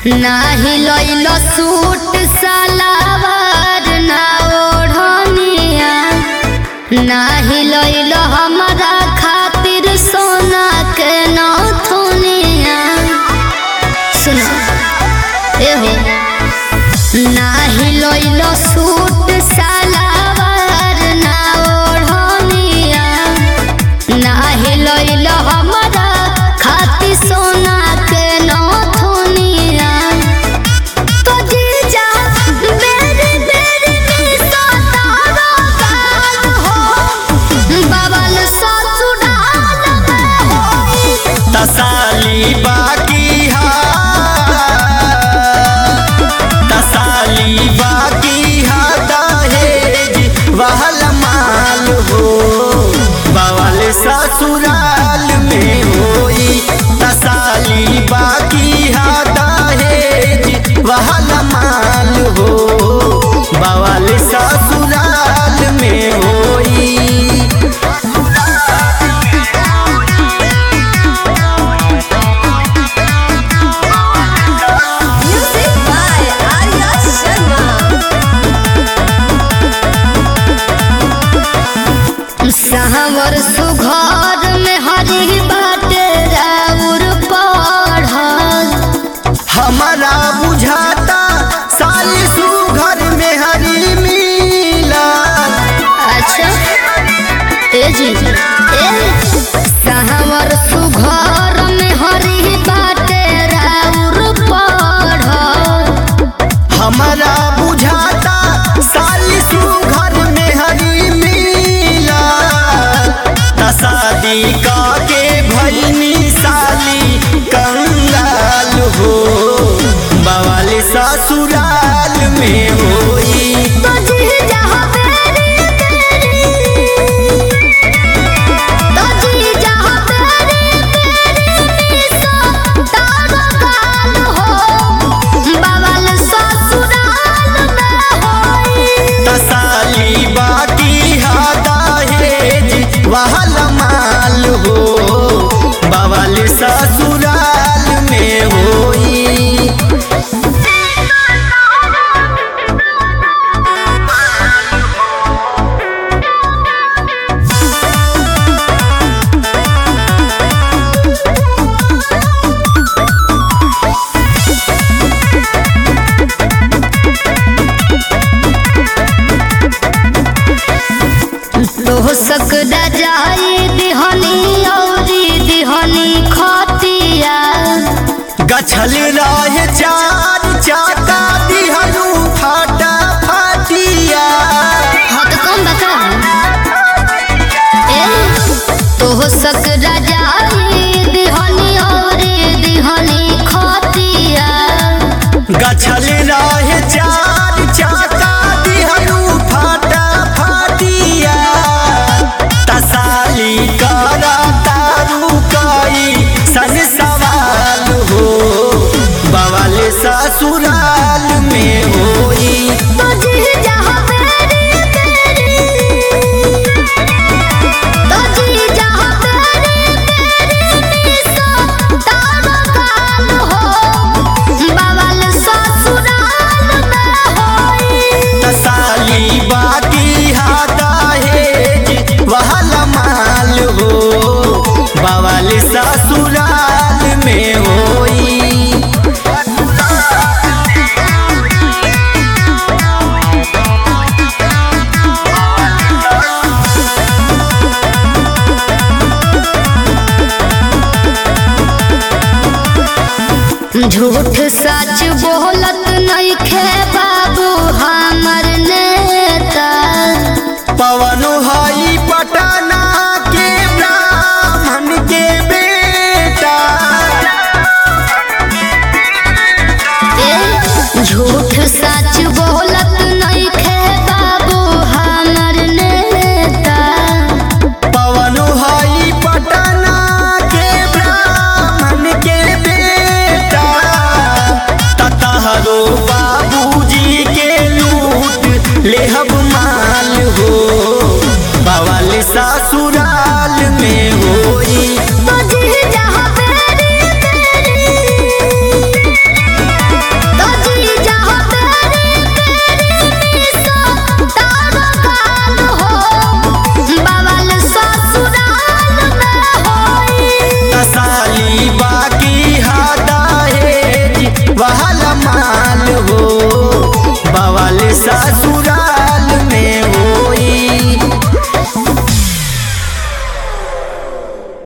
नाही लइल सूट सलावार ना ओढ़निया नाही लइल हमरा खातिर सोना के नथुनिया सुनो एहो नाही लइल सूट सलावार ना ओढ़निया नाही लइल हमरा खातिर सोना के नथुनिया तो जीजा मेरी मेरी निशा तारा गाल हो बबल ससुराल में होई तसाली बाकी हा तसाली बाकी हा दहेज वहल माल हो बवल ससुराल में होई तसाली बाकी हा दहेज वहल माल हो बवल ससुराल में होई Music by Arya Sharma. सहवर सुघर में हरी बाटे राउर पढ़ल हमारा बुझाता साल सुघर में हरी मिला अच्छा ए जी ए सहवर सुघर में हरी बाटे राउर पढ़ल हमारा बुझाता साल सुघर में हरी मिला तसादी का के भैनी साली कंगाल हो बवाल ससुराल में होई तो जी जहाँ तेरी तेरी तो जी जहाँ तेरी तेरी निशा तारा गाल हो बवाल ससुराल में होई तसाली बाकी हा दहेज वहल माल हो बवल ससुराल में होई तो सकदा जाई दिहनी औरी दिहनी खतिया गछल रहे चार चाका दिहनु फाटा फाटिया हाँ तो कौन बता ए तो सकदा जाई दिहनी औरी दिहनी खतिया गछल रहे चार चाका दिहनु फाटा फाटिया तसाली करा तारू कई सन सवाल हो बवल ससुराल में होई तो जी जहाँ तेरी तेरी तो जी जहाँ तेरी तेरी निशा तारा गाल हो बवाल ससुराल में होई तसाली बाकी हा दहेज वहल माल हो बवल ससुराल में होई झूठ सच बोलत नहीं खे बाबू हमर नेता पवन हई पटना के ब्राह्मण के बेटा ए झूठ सच बोलत नहीं खे बाबू हमर नेता पवन हई पटना के ब्राह्मण के बेटा ततहरो बाबूजी के लूट लेहब माल हो बवल ससुराल में होई तो